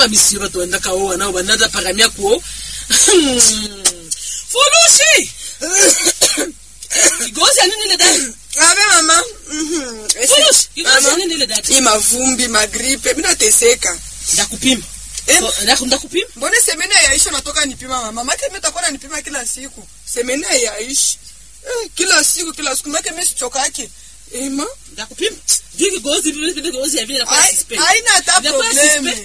misiro tuenda kaoa nao banada paramia kuo fulushi kigozi ya nini ile dada Abe mama. Mhm. Esi- fulushi kigozi ya Mama. nini ile dada Hii mavumbi, magripe, mimi nateseka. ndakupima Eh? So, ndaku- ndakupima Mbona semene yaisha natoka nipima mama? Mama mimi nitakuwa nanipima kila siku. Semene yaishi. Eh, kila siku kila siku maki mimi sichokake. Ema. ndakupima juu kigozi vile vile kigozi ya vile nakuwa Hai- suspect Haina hata Inakuwa probleme.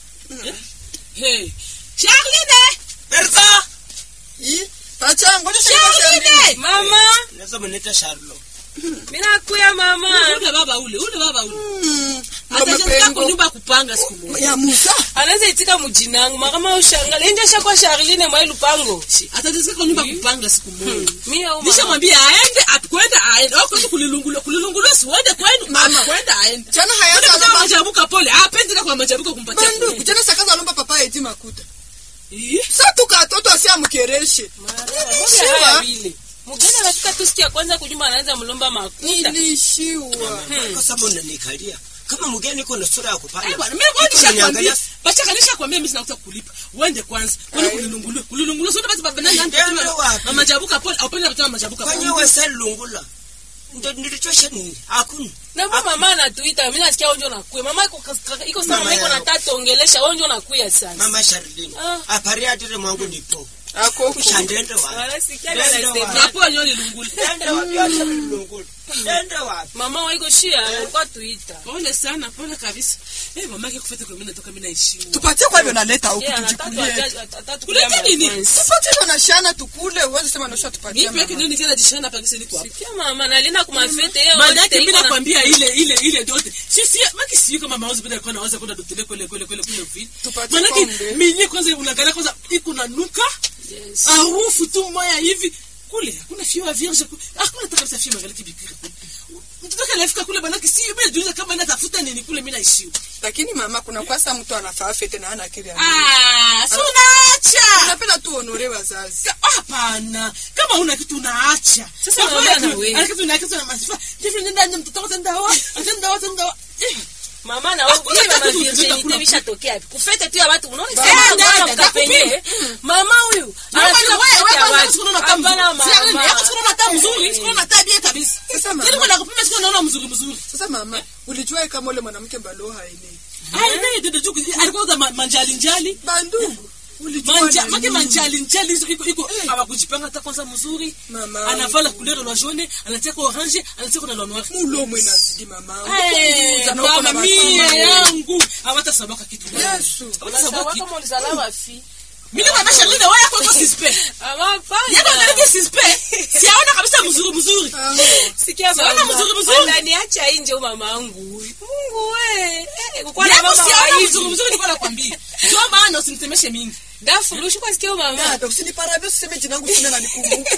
hey Charline Bertha! Hii acha ngoja Charline Mama, Naweza mniita Charlo. minakuya mama. ule baba ule ule baba ule Mama atajenga pengo. kwa nyumba ya kupanga siku moja Ya Musa. Anaweza itika mujinangu makama ushangala inja shakwa Charline mwa lupango. atajenga kwa nyumba ya kupanga siku moja Mimi au mama. nishamwambia aende akwenda aende au kwenda kulilungula kulilungula siwende kwenu Mama. kwenda aende Jana Kwenda hayata kuzaa lomba majabuka pole apendi na kwa majabuka kumpatia bandu. kule. Jana sakaza lomba papa eti makuta. Ih, Sasa tukatoto asimkereshe. Mbona haya vile? Mugeni anafika tu siku ya kwanza kunyumba anaanza mlomba makuta. Nilishiwa. Kwa sababu unanikalia. Kama mgeni uko na sura ya kupanda. eh, bwana mimi ngoja Iko unaniangalia nishakwambia bacha kanisha kwambia mimi sinakuta kulipa uende kwanza kwani Ai. kulilungulwe kulilungulwe sio basi baba nani Ndio wapi? mama majabuka pole au pende mtama majabuka Kwenye pole wesa lungula. Ndio nilichosha nini? Hakuna. Na mbona mama anatuita, mimi nasikia onjo nakuya. Mama iko kas- iko sana Mama mama iko yao. nataka tuongelesha onjo nakuya sasa. Mama Charlene. Ah. Apari atire mwangu nipo. Akoko. Kushandende wapi? Wala sikia Ndio na wapi? sema. na pole nyoni lungule Ende wapi acha lungula. Ende wapi? Mama waiko shia alikuwa tuita. pole sana pole kabisa eh mama yake kufeta kwa mimi natoka mimi naishiwa Tupatie kwa hivyo naleta huku Yeye anataka tujikulie. atatu Kuleta nini? Tupatie kwa na shana tukule, uweze sema nosha tupatie. mimi peke mama. nini tena jishana pa kisi niko hapa Sikia mama nalina kumafete yeye maana yake wote mimi iko na nakwambia ile ile ile yote sisi maki sio kama mauzo bila kwa naweza kwenda dotele kule kule kule kule vile Tupatie maana yake pombe. mimi kwanza unaangalia kwanza iko na nuka Yes. harufu tu moya hivi kule hakuna fiwa vierge ku- hakuna hata kabisa fiwa magaliki bikira kule mtoto kalafika kule bana kisi mimi najiuliza kama natafuta nini kule mimi naishiwa Lakini mama kuna kwasa mtu anafaa fete na hana akili. ya ah si unaacha Napenda tu honore wazazi. Ka- hapana kama una kitu unaacha Sasa Kama naongea una na kitu- wewe. ana kitu na kitu na masifa ndivyo nenda nje mtoto wako tenda wa tenda wa tenda wa Eh. mama na Hakuna wewe mama tatu virginity tutakula. vishatokea wapi? Kufete tu ya watu unaona Baba, sasa nenda, ndio nenda, mkapenye. Mama huyu Wewe anafika wewe kufete ya wewe watu. sikuona taa mzuri. Hapana Sasa nini? Yako mama. sikuona taa mzuri, sikuona taa bia kabisa. Sasa Yaani mama, kwa nakupima sikuona naona mzuri mzuri. sasa mama, ulijua kama ule mwanamke mbalo haelewi. Ai naye dede tu alikuwa za ma- manjali njali. Bandugu, ulijua Manja, nani? make manjali njali hizo iko iko hawakujipanga hata kwanza mzuri. Mama. Anavala couleur la jaune, anataka orange, anataka na la noir. Mulomo inazidi mama. Eh, Kukuuza na uko na mama mia masomo. yangu. Hawatasabaka kitu. Yesu. Hawatasabaka kitu. kama ulizalama fi. Mimi kama Charlene wewe yako iko suspect. Mama Yako hapana. ndio suspect. Siaona kabisa mzuri mzuri. Ah, Sikia Sawana mama. mzuri mzuri. Ananiacha nje huyu mama wangu huyu. Mungu we. Eh, kukuwa na Yako mama wa siaona hivi. mzuri mzuri nilikuwa nakwambia. Ndio maana usimtemeshe mingi. Dafu lushu kwa sikio mama. Dada, usiniparabia usiseme jina langu tena na nikumbuke.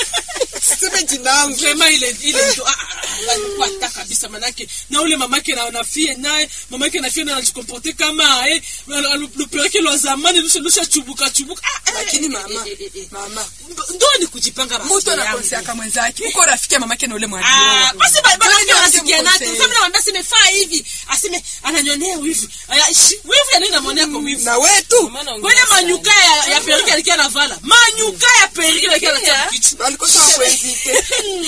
Usiseme jina langu. Vraiment ile ile mtu ah, ah, ah, alikuwa hata kabisa manake na ule mamake na nafie naye mamake nafie na anajikomporte kama eh lupeleke lwa zamani lusha lusha chubuka chubuka ah, eh, Lakini eh, mama, eh, eh, eh. mama, ndo ni kujipanga basi mtu yangu. anakonseaka mwenzake. Uko rafiki ya mamake na ule Ah, mwalimu. basi ba- bana Nani ndio anasikia nake. angemkosea? Sasa mimi namwambia aseme faa hivi, aseme ananyonea wivu. Aya, shi- Wivu ya nini namwonea kwa wivu? Na wetu Mama anaongea Kwenye sana. manyuka ya, ya perike alikuwa anavala. Manyuka ya perike alikuwa anatia Yeah. kichwa. walikosa kuenzite.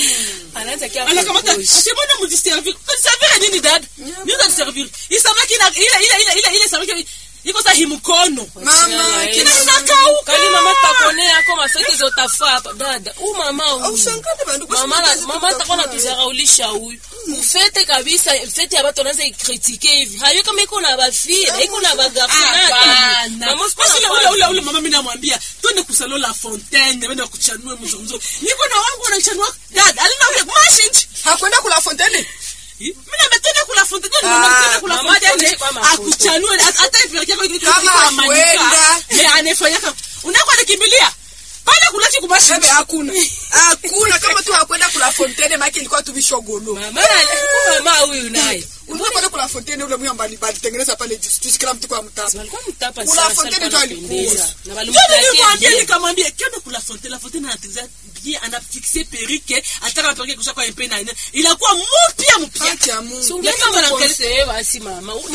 Anaanza kia. anakamata asemona mujiservir servir nini dada nini servir isamaki na ile ile ile ile ile samaki iko sa himukono Mama, Eh, kina inakauka Kali mama takonea hako mafete zotafaa hapa dada. Huyu mama huyu. Aushangane bandugu. Mama na- usipoteze mama atakuwa kutafuta. natuzaraulisha huyu mufete kabisa fete ya batu wanaanza ikritike hivi hayo kama iko na bafie na iko na hapana basi ule ule ule bagafunake ule mama mimi namwambia twende kusalo la fontaine wende kuchanue mzuri mzuri niko na wangu wanachanua dada alina ule mashinji Hakwenda kula fonteni. mimi nametenda kula fontaine Ah, nimetenda kula mama fontaine tuonyeshe kwa mafoto. akuchanue hata hivi yake kwa Kama hakwenda. ni anefanya kama unako nikimbilia pale kulaki kumashi Ebe hakuna. Hakuna kama tu hakwenda kula fonteni maki ilikuwa tu vishogolo. mama mama huyu naye Ulikuwa kwenda kula fonteni ule mwe ambali balitengeneza pale juice juice kila mtu kwa mtapa. walikuwa mtapa Kula sana fontaine sana ndio anapendeza. alikuwa. na Ndio walimtakia nilimwambia bien. nikamwambia kenda kula fontaine la fontaine anatengeneza bien anafixe perike ataka perike kusha kwa mpe na ina inakuwa mpya mpya Haki ya Mungu. Sungeenda Lakini wana- mkonseye basi mama. Eh,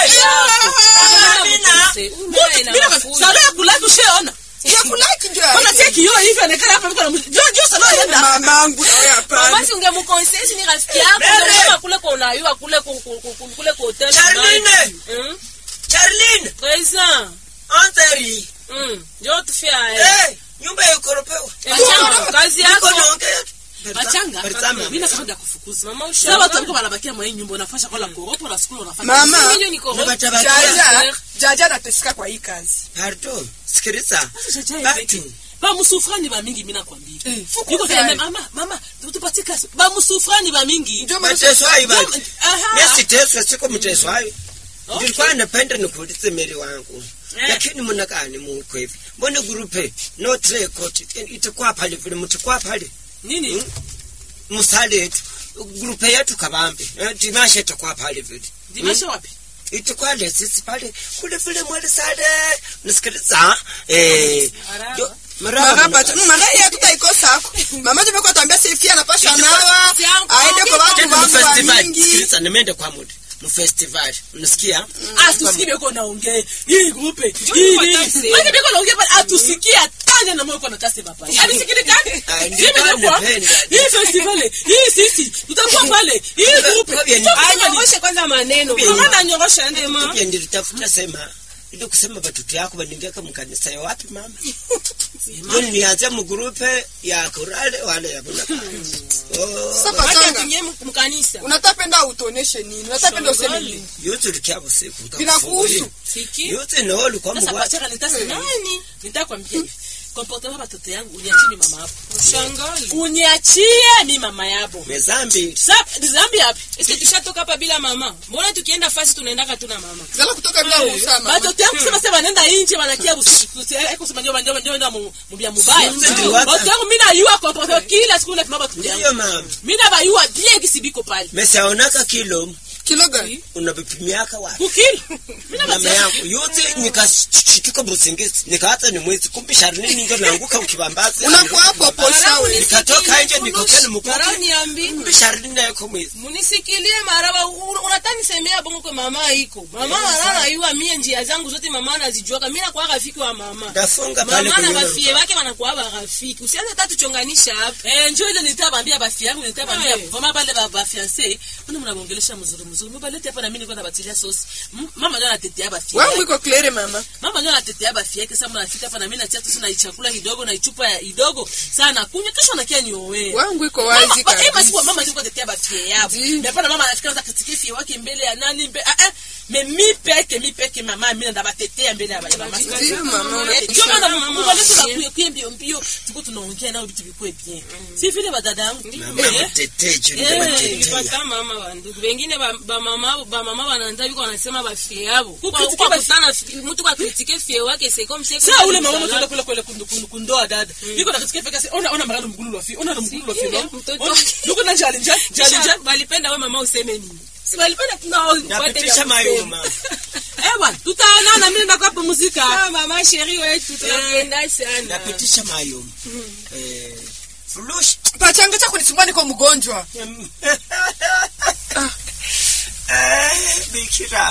salo ya kulaki ushaona Ya kulaki ndio ya ona haki. tia kioo hivi anakaa hapa mko na mtu jo jo salo anaenda Mamangu na wewe hapana. basi ungemkonseye si ni rafiki yako Meme. kama kule kwa unayua kule ku- ku- ku- ku- kule kwa hotel Charline! Mm. Charline, Présent. Anthony. Mm. Njoo tufia eh. Eh, nyumba ya ukoropewa. Pachanga, kazi Niko yako. naongea. bachanga Berzama. mimi nasema kufukuza Mama sasa ushauri. watu walikuwa wanabakia mwa hii nyumba unafanya kwa la koropo na skulu unafanya Mama, Mimi niko Na batabakia. Jaja, Jaja anateseka kwa hii kazi. Pardon, sikiliza. Sasa jaja Batu. hivi bamusufrani ba mingi mimi nakwambia Eh, fuku yuko tena gani? mama mama tupatie kasi bamusufrani ba mingi Ndio maana Mateso hayo basi. Aha. Mimi siteswa, siko mteso hayo. Okay. Nilikuwa napenda nikuulize meri wangu. Eh. Lakini mnakani Mungu hivi. Mbona grupe no record itakuwa pale vile mtakuwa pale. nini Mm. Msale yetu. Grupe yetu kabambe. Eh, Dimasha itakuwa pale vile. dimasha wapi itakuwa lesisi pale kule vile mwele sale. Nasikiliza. Eh. Maraba. yo- Maraba Maraba. tu. Mama yeye tutaikosa hako. Mama je kwa tuambia Sefia anapasha nawa. Si yangu. Aende kwa watu Tena wangu wa mfestival. mingi. Sikiliza nimeenda kwa muda. Mfestival. Unasikia? atusikie beko naongea hii grupe hii kwa nini tase. wewe beko naongea pale atusikie tanya na moyo kwa natase baba anisikile kani Ah, Hii ndio imekuwa- napenda. hii festival hii sisi tutakuwa pale hii grupe Kwa bien. Anyongoshe kwanza maneno. mama na nyorosha ende Ema. pia nilitafuta sema ili kusema watoto yako waningeka mkanisa ya wapi mama ndio nianze mgrupe ya kurale wale ya buna oh Sasa Wacha pachanga. tuingie mkanisa. Unatapenda utoneshe nini? Unatapenda useme nini? yote likiabo siku Vinakuhusu. Siki. yote no ulikuwa sasa mwa pachaka nitase Nani? nani nitakwambia hivi comportement watoto yangu uniachie mimi mama hapo Ushangali. uniachie mimi mama yabo mezambi sasa zambi hapi Ese tushatoka hapa bila mama. Mbona tukienda fasi tunaendaka tu na mama? Zala kutoka bila ruhusa mama. batoto yangu sema sema nenda nje wanakia busiku eko sema ndio ndio ndio ndio mubia mubaya Sisi ndio wata- batoto yangu mimi najua comportement kila siku na mama ndiyo tuyangu mama mimi na bayua bien kisibiko pale mesaonaka kilo Kilo gani? unavipimiaka wapi kukili mimi na mama batoto yangu yote nikashituka busingizi nikaacha ni mwezi kumbe sharini ndio naanguka ukibambazi Unakuwa hapo posha wewe. nikatoka nje nikokeni mkuki Marao niambi. kumbe sharini nayo kwa mwezi Munisikilie maraba u- unataka nisemea bongo kwa mama iko. Mama marana yua mie njia zangu zote mama anazijua. Mimi nakuwa rafiki wa mama. ndafunga pale Mama na kwenye bafie wake wanakuwa barafiki. Usianze hata tuchonganisha hapa. Eh, njoo ile nitabambia bafi yangu nitabambia Eh. vama bale ba ba fiancé mbona mnaongelesha mzuri mzuri mbalete hapa na mimi niko nabatilia sauce M- mama ndio anatetea bafi Wangu yake iko clear mama. mama ndio anatetea bafi yake sasa mnafika hapa na mimi natia tu na chakula kidogo na ichupa ya kidogo sana kunywa kesho nakia niowe Wangu iko wazi Mama, eh, basi kabisa. kwa mama ndio kutetea bafi yao Ndi. ndio pana mama anafika za kitikifi wake mbele ya nani mbe ah ah me mi peke mi peke mama mimi ndo batetea mbele ya mama Ndio mama ndio unatisha. maana Mama, mbalete mama, la kuye mbio mbio tuko tunaongea nao vitu vikwe bien si vile badada yangu mama Eh. mteteji Eh, ndio mteteji Nilipata mama wa ndugu. Wengine ba, ba mama ba mama wanaanza biko wanasema bafie yabo. Kwa Kukritike kwa bafie- kutana mtu kwa kritike fie wake c'est comme si Sasa ule mama mtu kule kule kundu kundu kundoa dada. Niko na katika fika ona ona magalo mgulu wa fi. Ona na mgulu wa fi. Sikia, no? mtoto Ona, wake. Niko na jali jali jali Kisha jali. walipenda we mama useme nini? Si walipenda tunao. napitisha mayo mama Eh bwana, tutaonana mimi na kwa muzika. Ah, mama sheri wetu tunapenda sana. napitisha mayo eh flush Pachanga cha kunisumbua niko mgonjwa. eh bikira